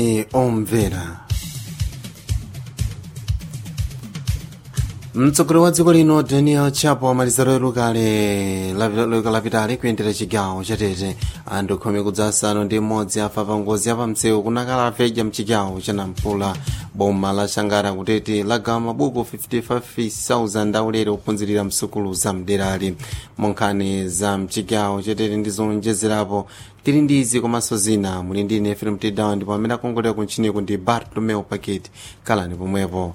omvera mtsogoleri wa dziko lino daniel chapo amaliza lero kale lapitali kuyendera chigawo chatete anthu khumi kudzasanu ndi mmodzi afa pa ngozi yapamsewu kunakala aveja mchigawo cha nampula boma la shangara kutete lagawa mabuku 55,000 aulere ophunzirira msukulu za mderali monkhani za mchigawo chatete ndi zonjezerapo tili ndi izi komanso zina muli ndi ine film tidown ndipo amene akongolera kuntchiniku ndi bartolomeo packet kalani pomwepo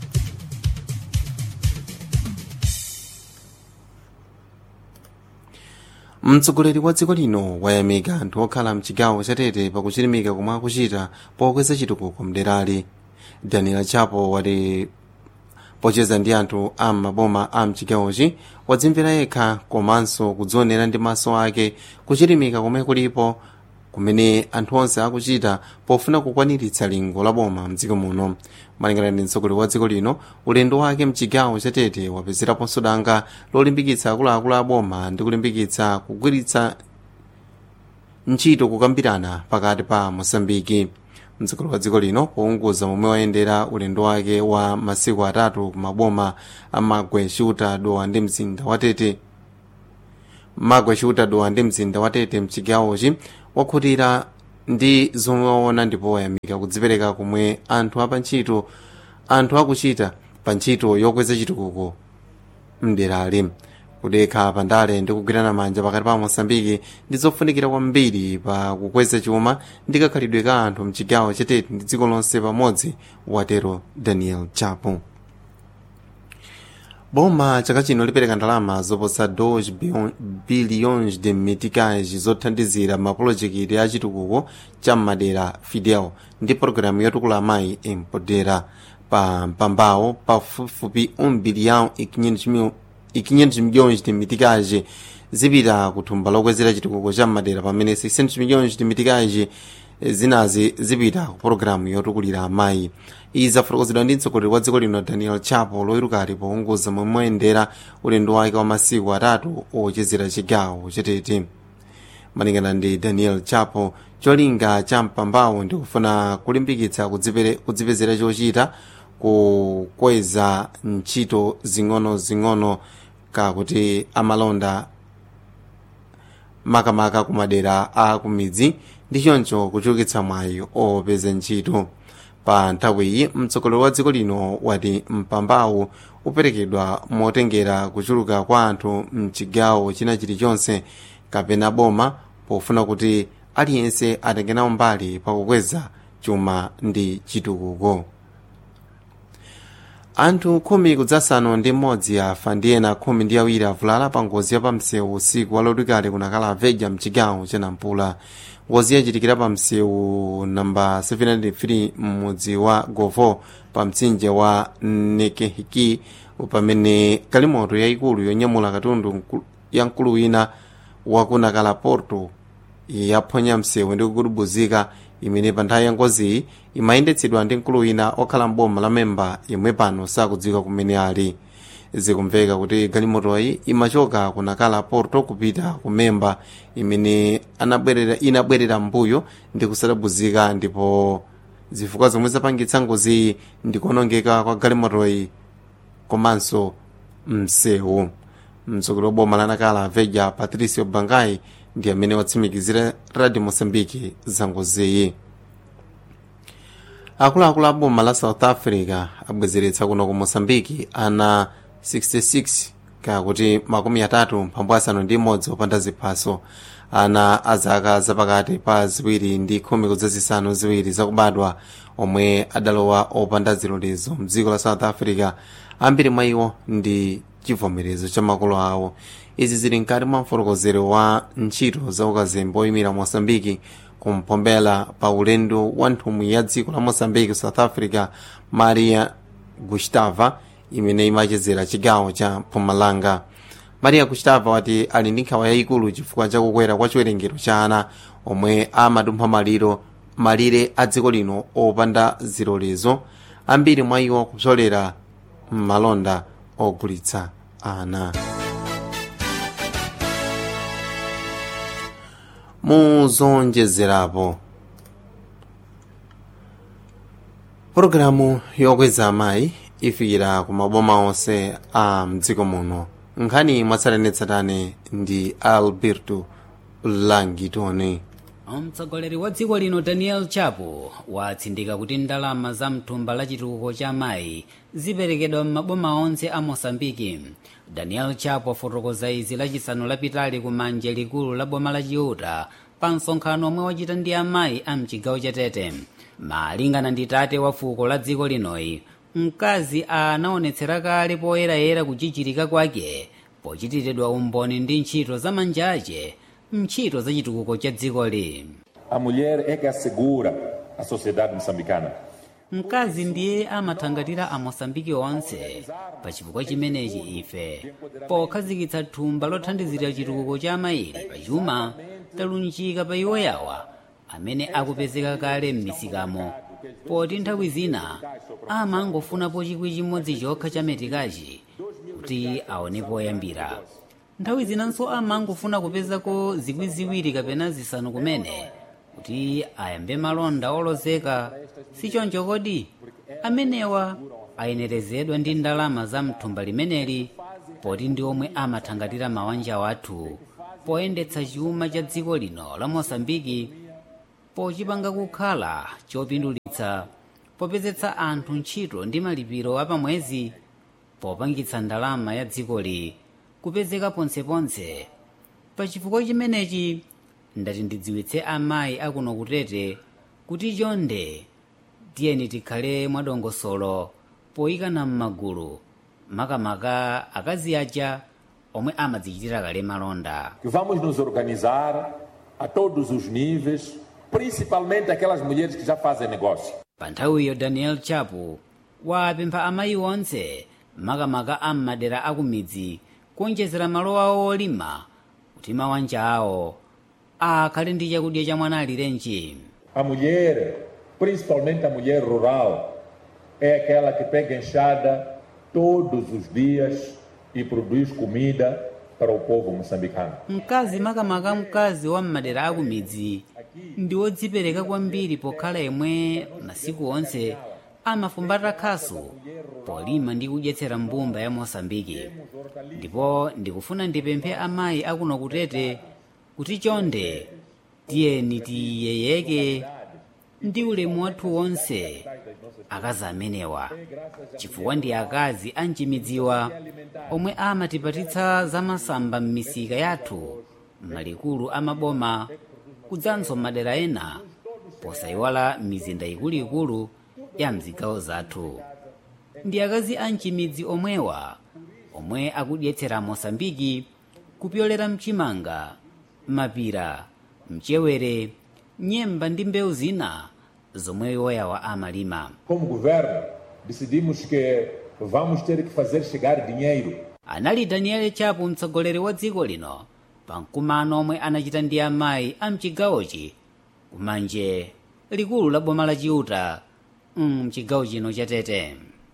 mtsogoleri wa dziko lino wayamika anthu okhala mchigawo chatete pakuchilimika komwe akuchita pokweza chitukuko mderali daniel chapo wati pocheza ndi anthu a maboma a mchigawochi wadzimvera yekha komanso kudzionera ndi maso ake kuchilimika komwe kulipo kumene anthu onse akuchita pofuna kukwaniritsa lingo la boma mdziko muno malingana ndi mtsogoleri wa dziko lino ulendo wake mchigawo chatete wapezeraponso danga lolimbikitsa akuluakulu a boma ndi kulimbikitsa kugwiritsa ntchito kukambirana pakati pa mosambiki mtsogoleri wa dziko lino pounguza momwe wayendera ulendo wake wa masiku atatu kumaboma a magwe shuta dowa ndi mzinda watete magwe shuta dowa ndi mzinda watete mchigawochi wakhutira ndi zomwe waona ndipo wayamika kudzipereka komwe anthu apa ntchito anthu akuchita pa ntchito yokweza chitukuko mderali kudekha pandale ndi kugwirana manja pakati pa mosambiki ndi zofunikira kwambiri pa kukweza chuma ndi kakhalidwe ka anthu mchigawo chatete ndi dziko lonse pamodzi watero daniel chapo boma chaka chino lipereka ndalama zoposa 2 bilhões de meticais zothandizira mapulojekiti a chitukuko cha madera fidel ndi pologalamu yotukula amayi empodera pa mpambawo pafupifupi 1 bilhão e 500 milhões de meticais zipita ku thumba lokwezera chitukuko cha madera pamene 600 milhões de meticais zinazi zipita ku pologalamu yotukulira amayi izi zafotokozedwa ndi mtsogoleri wa dziko lino daniel chapo loyerukali pounguza momwe moyendera ulendo wake wa masiku atatu ochezera chigawo chatete malingana ndi daniel chapo cholinga cha mpambawo ndikufuna kulimbikitsa kudzipezera chochita kukweza ntchito zing'ono-zing'ono kakuti amalonda makamaka kumadera a kumidzi ndi choncho kuchulukitsa mwayi opeza ntchito pa nthawiyi mtsogoleri wa dziko lino wati mpambawu uperekedwa motengera kuchuluka kwa anthu mchigawo china chilichonse kapena boma pofuna kuti aliyense atenge nawo mbali pakukweza chuma ndi chitukuko anthu khumi kudzasanu ndi mmodzi afa ndi ena khumi ndi awiri avulala pa ngozi ya pamsewu usiku walodwikale kunakhala aveja mchigawo cha nampula ngozi yachitikira pa msewu namba 703 m'mudzi wa govo pa mtsinje wa nekehiki pamene kalimoto yayikulu yonyamula katundu ya mkulu wina wakunakala porto yaphonya msewu ndi kugudubuzika imene pa nthawi ya ngoziyi imayendetsedwa ndi mkulu wina okhala mboma la memba yomwe pano sakudziwika kumene ali zikumveka kuti galimotoyi imachoka kunakala porto kupita ku memba imene anabwerera inabwerera mbuyo ndi kusadabuzika ndipo zifukwa zomwe zapangitsa ngoziyi ndi kuonongeka kwa galimotoyi komanso msewu mtsogoleri wa boma lanakala veja patricio bangai ndi amene watsimikizira radio mosambiki za ngoziyi akuluakulu a boma la south africa abwezeretsa kuno ku mosambiki ana 66 kakuti makumi atatu mphambu asanu ndi imodzi opanda ziphaso ana azaka zapakati pa ziwiri ndi khumi kudzazisanu ziwiri zakubadwa omwe adalowa opanda zilolezo mdziko la south africa ambiri mwa iwo ndi chivomerezo cha makolo awo izi zili mkati mwa mfotokozero wa ntchito za ukazembe oyimira mosambiki kumphombela pa ulendo wa nthumwi ya dziko la mosambiki south africa maria gustava imene imachezera chigawo cha mpumalanga maria gustava wati ali ndi nkhawa yayikulu chifukwa cha kukwera kwa chiwerengero cha ana omwe amadumpha maliro malire a dziko lino opanda zilolezo ambiri mwa iwo kupsolera m'malonda ogulitsa ana muzonjezerapo pologalamu yokweza amayi ifikira ku maboma onse a mdziko muno nkhani mwatsatanetsatane ndi alberto langitone mtsogoleri wa dziko lino daniel chapo watsindika kuti ndalama za mthumba la chitukuko cha amayi ziperekedwa m'maboma onse a mosambiki daniel chapo afotokoza izi lachisanu lapitali ku manje likulu la boma la chiuta pa msonkhano omwe wachita ndi amayi a mchigawo cha tete malingana ndi tate wa fuko la dziko linoyi mkazi anaonetsera kale poyerayera kuchichirika kwake pochitiridwa umboni ndi ntchito za manja ace mntchito za chitukuko cha dzikoli A mulher é que assegura a sociedade moçambicana. mkazi ndiye amathangatira amosambiki onse pa chifukwa chimenechi ife pokhazikitsa thumba lothandizira chitukuko cha amayili pachuma talunjika pa iwo yawa amene akupezeka kale m'misikamo poti nthawi zina amangofunapo chikwi chimodzi chokha cha metikachi kuti aone poyambira nthawi zinanso amangofuna kupezako zikwi ziwiri kapena zisanu kumene kuti ayambe malonda olozeka sichoncho kodi amenewa ayenerezedwa ndi ndalama za mthumba limeneli poti ndi omwe amathangatira mabanja wathu poyendetsa chuma cha dziko lino la mosambiki pochipanga kukhala chopindulitsa popezetsa anthu ntchito ndi malipiro apamwezi popangitsa ndalama ya dzikoli kupezeka ponseponse pa chifukwa chimenechi ndati ndidziwitse amayi akuno kutete kuti chonde tiyeni tikhale mwadongosolo poyikana m'magulu makamaka akazi aja omwe amadzichitira kale malonda Que vamos nos organizar a todos os níveis, principalmente aquelas mulheres que já fazem negócio. pa nthawiyo daniel chapo wapempha amayi onse makamaka a m'madera akumidzi kuonjezera malo awo olima kuti mabanja awo akhale ndi chakudya cha mwana alirenji A mulher, principalmente a mulher rural, é aquela que pega enxada todos os dias e produz comida para o povo moçambicano. mkazi makamaka mkazi wa m'madera akumidzi ndi wodzipereka kwambiri pokhala yemwe masiku onse amafumbata khasu polima ndi kudyetsera mbumba ya mosambiki ndipo ndikufuna ndipemphe amayi akuno kutete kuti chonde tiyeni tiyeyeke ndi ulemu wathu wonse akazi amenewa chifukwa ndi akazi amchimidziwa omwe amatipatitsa zamasamba m'misika yathu m'malikulu amaboma kudzanso madera ena posayiwala mizinda ikuluikulu ya mzigawo zathu ndi akazi amchimidzi omwewa omwe akudyetsera mosambiki kupyolera mchimanga mapira mchewere nyemba ndi mbewu zina zomwe iwoyawa amalima Como governo, decidimos que vamos ter que fazer chegar dinheiro anali daniel chapo mtsogoleri wa dziko lino pa mkumano omwe anachita ndi amayi a mchigawochi kumanje likulu la boma la chiuta mchigawo chino cha tete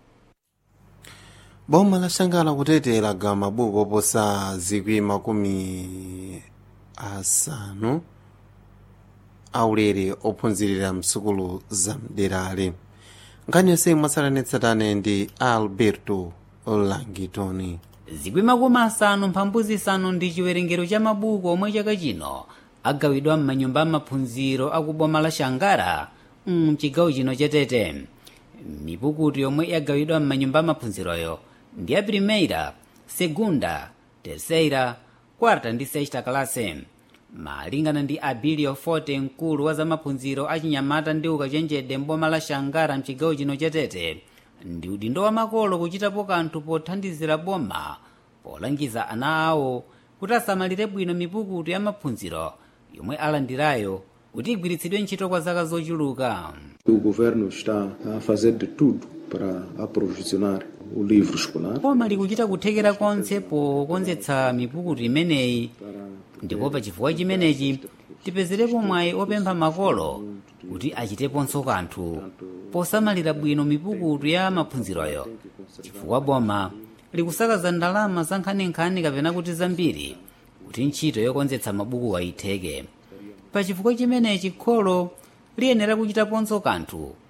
boma lashangala kutete lagawa mabuku oposa zikwi makumi asanu aulere ophunzirira msukulu za mderali nkhani yonse mwatsatanetsatane ndi alberto langitoni zikwi makumi asanu mphambu zisanu ndi chiwerengero cha mabuku omwe chaka chino agawidwa m'manyumba amaphunziro akuboma la shangara mchigawo chino cha tete mipukutu yomwe yagawidwa m'manyumba amaphunziroyo ndi ya primeira segunda terceira quarta ndi sexta classe malingana ndi abilio forte mkulu wa zamaphunziro achinyamata ndi ukachenjede mboma la shangara mchigawo chino cha tete ndi udindo wa makolo kuchitapo kanthu pothandizira boma polangiza ana awo kuti asamalire bwino mipukutu ya maphunziro yomwe alandirayo kuti igwiritsidwe ntchito kwa zaka zochuluka O governo está a fazer de tudo para aprovisionar o livro escolar. boma likuchita kuthekera konse pokonzetsa mipukutu imeneyi ndipo pa chifukwa chimenechi tipezerepo mwayi opempha makolo kuti achiteponso kanthu posamalira bwino mipukutu ya maphunziroyo chifukwa boma likusakaza ndalama za nkhaninkhani kapena kuti zambiri kuti ntchito yokonzetsa mabuku ayitheke pa chifukwa chimenechi kholo liyenera kuchitaponso kanthu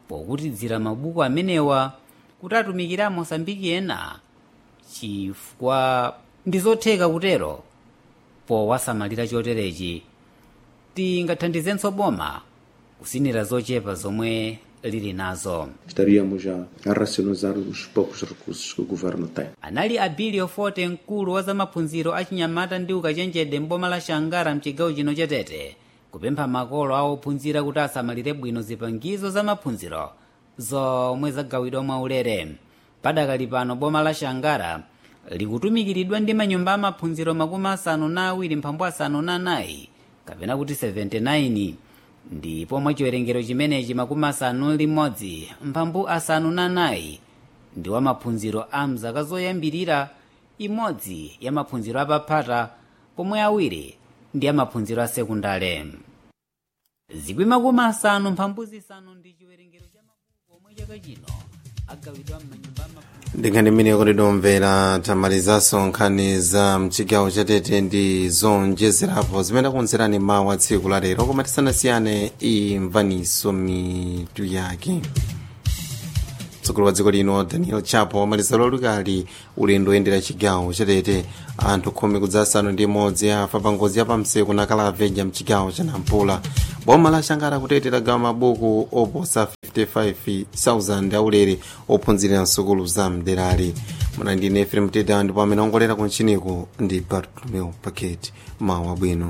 pokutidzira mabuku amenewa kuti atumikire amosambiki ena chifukwa ndi zotheka kutero powasamalira choterechi tingathandizenso boma kusinira zochepa zomwe lili nazo Estaríamos a, a racionalizar os poucos recursos que o governo tem. anali abilio forte mkulu wa zamaphunziro achinyamata ndi ukachenjede mboma la shangara mchigawo chino cha tete kupempha makolo a ophunzira kuti asamalire bwino zipangizo zamaphunziro zomwe zagawidwa mwaulere padakali pano boma la shangara likutumikiridwa ndi manyumba amaphunziro makumi asanu na awiri mphambu asanu na anayi kapena kuti 79 ndipo mwa chiwerengero chimenechi makumi asanu limodzi mphambu asanu na anayi ndi wa maphunziro a mzaka zoyambirira imodzi ya maphunziro apaphata pomwe awiri ndi ya maphunziro a sekundale zikwi makumi asanu mphambu zisanu ndi chiwerengero cha mabuku omwe chaka chino agawidwa m'manyumba amaphunziro ndinkhani imene kutidomvera tamalizanso nkhani za mchigawo chatete ndi zonjezerapo zimene akunzerani mawu a tsiku la lero koma tisanasiyane imvaniso mitu yake mtsogoleri wa dziko lino daniel chapo wamaliza lolukali ulendo oyendera chigawo chatete anthu khumi kudzasanu ndi imodzi afa pa ngozi yapamsewu na kalaveja mchigawo cha nampula boma la shangara kutete lagawa mabuku oposa 55,000 aulere ophunzira nsukulu za mderali mwana ndine efrem teda ndipo amene ongolera kunchiniku ndi bartolomeo paket mawu abwino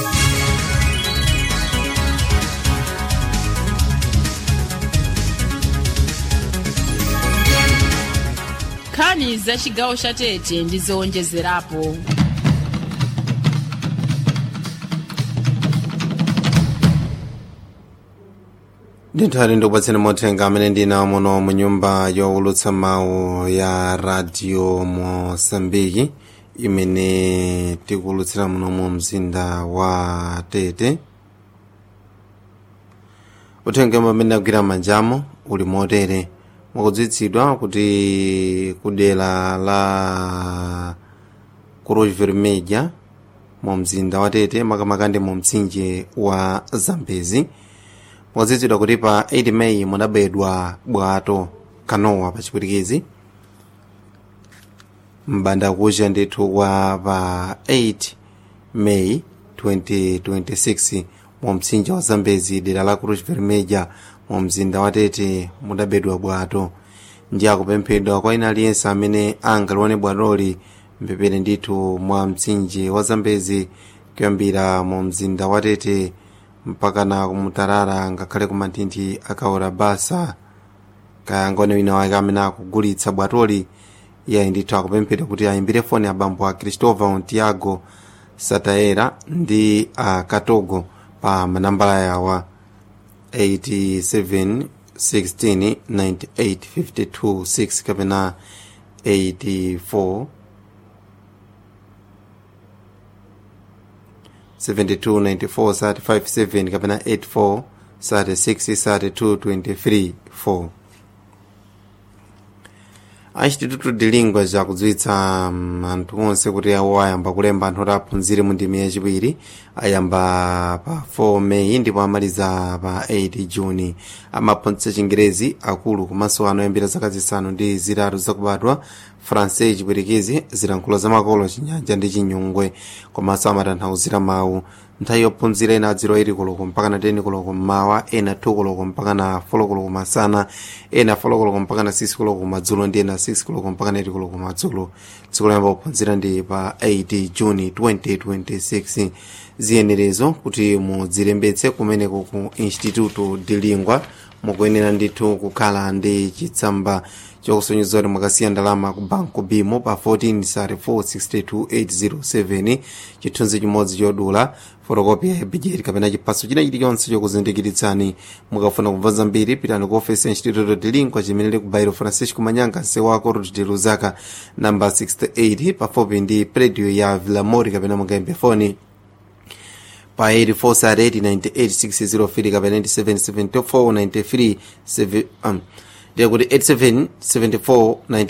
nkhani za chigawo cha tete ndi zowonjezerapo ndinthali ndikupatseni mothenga amene ndinawo muno mu nyumba yowulutsa mawu ya radio mosambiki imene tikulutsira muno mu mzinda wa tete uthenga amene agwira manjamo uli motere mukudziwitsidwa kuti kudera la cruz vermelha mu mzinda wa tete makamaka ndi mu mtsinje wa zambezi mukudziwitsidwa kuti pa 8 meyi munabedwa bwato kanowa pa chipwitikizi mbanda kucha ndithu kwa pa 8 meyi 2026 mu mtsinje wa zambezi dera la cruz vermelha mu mzinda wa tete mudabedwa bwato ndi akupemphedwa kwa ina aliyense amene angalione bwatoli mpepere ndithu mwa mtsinje wa zambezi kuyambira mu mzinda wa tete mpaka na kumutarara ngakhale ku mathinthi akaora basa kayangone wina wake amene akugulitsa bwatoli iye ndithu akupemphedwa kuti ayimbire foni abambo a cristova tiago sataera ndi a katogo pa manambala yawa 87 16 98 52 6 kapena 84 72 94 35 7 kapena 84 36 32 23 4 achititutu dilingwa chakudziwitsa um, anthu onse kuti awo ayamba kulemba anthu oti aphunzire mu ndimi yachiwiri ayamba pa 4 meyi ndipo amaliza pa 8 juni amaphunzitsa chingerezi akulu komanso ano oyambira zaka zisanu ndi zitatu zakubadwa francais chipwitikizi zilankhulo zamakolo chinyanja ndi chinyungwe komanso amatanthauzira mawu nthawi yophunzira ena adziro 8 koloko mpaka na 10 koloko mmawa ena 2 koloko mpaka na 4 koloko masana ena 4 koloko mpaka na 6 koloko madzulo ndi ena 6 koloko mpaka na 8 koloko madzulo tsiku loyamba kuphunzira ndi pa 8 juni 2026 ziyenerezo kuti mudzilembetse kumeneko ku instituto de lingua mukuyenera ndithu kukhala ndi chitsamba chokusonyeza kuti mwakasiya ndalama ku banco bimo pa 14 sari 462807 chithunzi chimodzi chodula fotokopi ya bigeti kapena chiphaso china chilichonse chokuzindikiritsani mukafuna kubva zambiri pitani ku ofesi ya instituto de lingua chimene li ku bairo francisco manyanga nsewako road de luzaka namba 68 pafupi ndi predio ya villamori kapena mungayimbe foni pa 84 sari 898 kapena 9774 93 um, ndikuti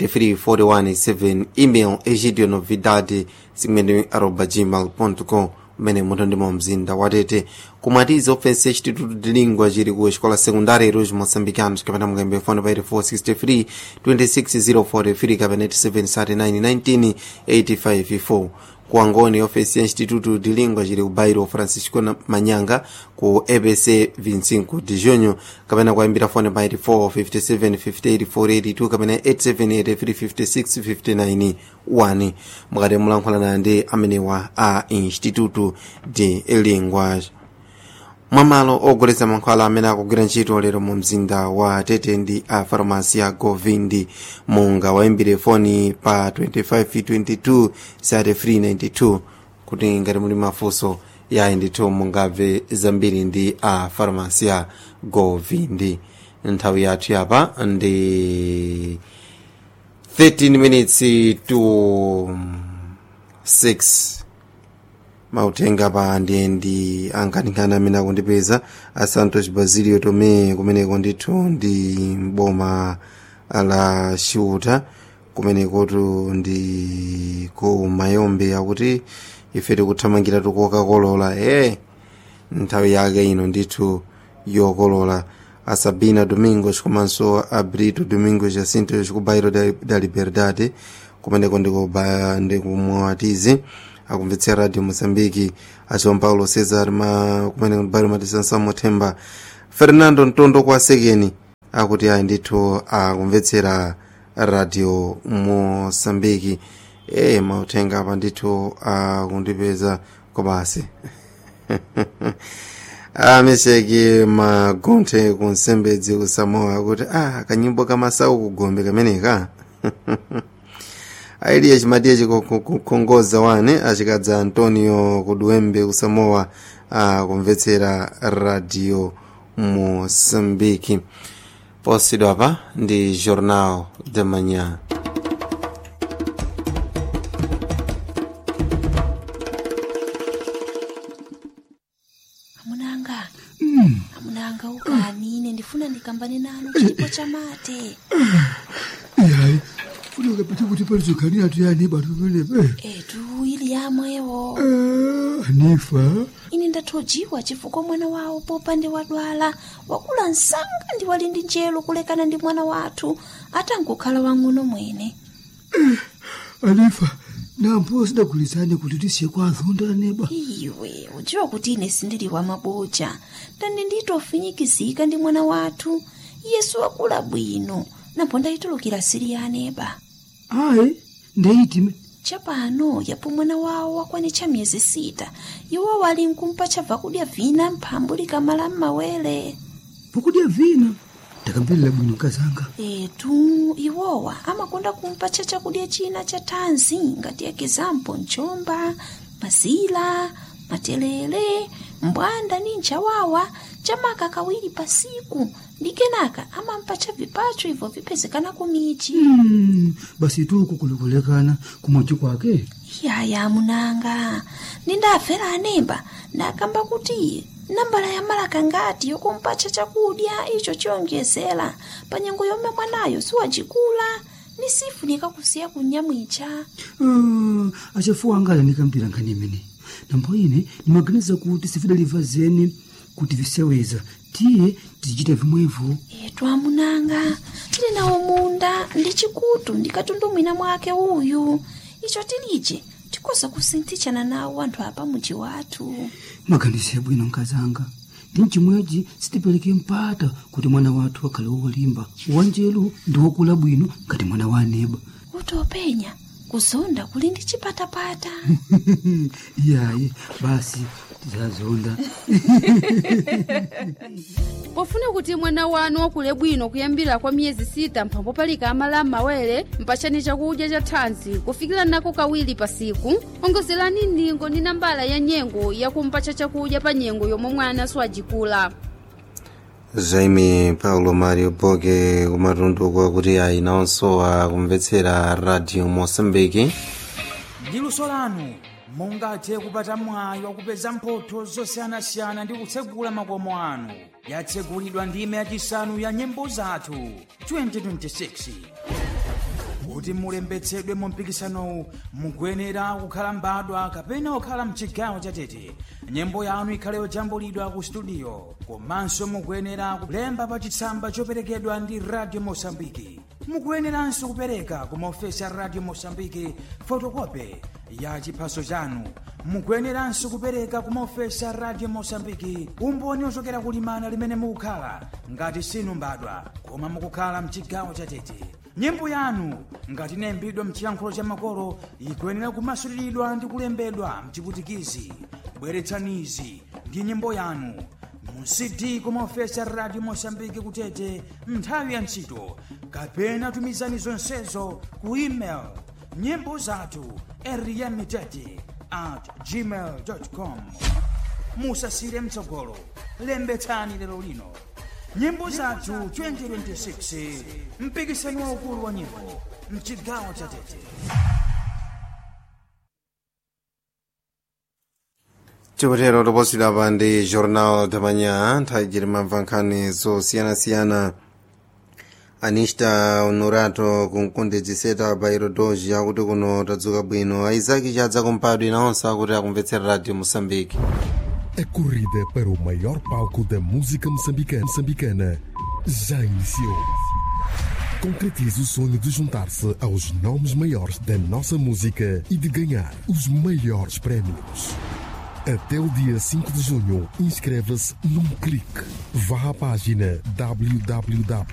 87749341 email egidio novidade zimene arroba gmail com mmene muto ndimo mzinda watete kumwatiza ofensi yachitutu dilingwa chili ku xikola sekundari iruji moçambicanos kapena mukambe fone pa 8463 26043 kapena 8739 1985 kuangoni ofesi ya instituto de língua chili ku bairo francisco na- manyanga ku ebc 25 de junho kapena kuyambira fone pa 84 57 58 482 kapena 87 56 59 1 mukati mulankhulana ndi amenewa a instituto de língua mwamalo ogulitsa mankhwala amene akugwira ntchito lero mu mzinda wa tete ndi a farmasi ya govindi munga wayimbire foni pa 2522 sate 392 kuti ngati muli mafunso yayi ndithu mungabve zambiri ndi a farmasi ya govindi nthawi yathu yapa ndi 13 minutes to 6 mautenga pa ndiendi ankanikana amene akundipeza a santos basilio tome kumeneko ndithu ndi boma la xiuta kumenekotu ndi ku mayombe akuti ife tikuthamangira tikokakolola e nthawi yake ino ndithu yokolola a sabina domingos komanso a brito domingos jacinto chikubairo da, da liberdade kumeneko ndikuba ndikumwatizi akumvetsera radio moçambique a joão paulo cesar ma kumeneko ndibairo matisansa mothemba fernando ntondo kwa sekeni akuti ayi ndithu akumvetsera radio moçambique e mauthenga apa ndithu akundipeza kobasi amesheki magonthe kunsembedzi kusamoa kuti ah kanyimbo kamasawu kugombe kameneka ailiye chimatiye chikukhongoza wane achikadza antonio kuduwembe kusamoa akumvetsera radio moçambique posidwa apa ndi jornal de manhã amunanga amunanga ukani ine ndifuna ndikambane nanu chipo cha mate yayi funa ukapita kuti palizokani atu yani batu penepe etu ili yamwewo anifa ine ndathojiwa chifukwa mwana wawo popande wadwala wakula msanga ndi wali ndi njelo kulekana ndi mwana wathu atangokhala wang'ono mwene anifa nampo sidagulizane kuti tisiye kwa azonda neba iwe udziwa kuti ine sindili wa maboja ndani nditofinyikizika ndi mwana wathu yesu wakula bwino napo ndayitulukira siri ya aneba ayi ndeyitime chapano yapo mwana wawo wakwanitcha miyezi sita iwo wali nkumpa chabva kudya vina mphambu likamala m'mawere pokudya vina ndakamverera bwino nkazanga etu iwowa amakonda kumpatcha chakudya china cha thanzi ngati ekizampo mchomba mazila matelele mbwanda ni nchawawa chamaka kawiri pasiku ndi kenaka amampatcha vipacho ibvo vipezekana kumichi Mm, basi tuku kulikulekana kumwachi kwake yaya munanga nindafera anemba ndakamba kuti nambala ya malaka ngati yokumpatcha chakudya icho chiyonjezera pa nyengo yomwe mwanayo siwacikula ni sifu nikakusiya kunyamwicha Ah, achafuwa angala nikambira nkhani imene nambo ine nimaganiza kuti sifidaliva zeni kuti viseweza tiye tizichita vimwevo etu amunanga tili nawo munda ndi chikutu ndikatundumwina mwake uyu icho tilije tikoza kusinthichana nawo anthu apa muji wathu maganizo bwino nkazanga ndi mchimwechi sitipereke mpata kuti mwana wathu akhale wolimba wanjelu ndi wokula bwino ngati mwana wa aneba utopenya kuzonda kuli ndi chipatapata iyayi basi tizazonda pofuna kuti mwana wanu wakule bwino kuyambira kwa miyezi sita mphambo palika amala m'mawere mpachani chakudya cha thanzi kufikira nako kawiri pasiku ongozerani ndingo ndi nambala ya nyengo yakumpacha chakudya pa nyengo yomwe mwana siwajikula jaime paulo mario boge kumatundu kwakuti ayi nawonso akumvetsera radio moçambique ndi luso lanu mungathe kupata mwayi wakupeza mphotho zosiyanasiyana ndi kutsegula makomo anu yatsegulidwa ndime yachisanu ya nyimbo zathu 2026 kuti mulembetsedwe mu mpikisanowu mukuyenera kukhala mbadwa kapena kukhala mchigawo chatete nyimbo yanu ikhale yojambulidwa ku studio komanso mukuyenera kulemba pa chitsamba choperekedwa ndi radio mosambiki mukuyeneranso kupereka ku maofesi a radio mosambiki fotokope ya chiphaso chanu mukuyeneranso kupereka ku maofesi a radio mosambiki umboni ochokera kulimana limene mukukhala ngati sinu mbadwa koma mukukhala mchigawo chatete nyimbo yanu ngati inayimbidwa mchiyankhulo cha makolo ikuyenera kumasuliridwa ndi kulembedwa mchiputikizi bweretsanizi ndi nyimbo yanu mu cd kumaofesi a radio mosambiki kutete nthawi ya ntchito kapena tumizani zonsezo ku email nyimbo zathu eriyamitete at gmail com musasire mtsogolo lembetsani lero lino nyimbo zathu 2026 mpikisano waukulu wa nyimbo mchigawo cha tete chikotero toposera pa ndi jornal tamanya nthawi chiri mamva nkhani zosiyanasiyana anista honorato kunkundedziseta bairo doji akuti kuno tadzuka bwino aizaki chadza kumpadwe nawonso akuti akumvetsera radio moçambique A corrida para o maior palco da música moçambicana, moçambicana já iniciou. Concretize o sonho de juntar-se aos nomes maiores da nossa música e de ganhar os maiores prémios. Até o dia 5 de junho, inscreva-se num clique. Vá à página www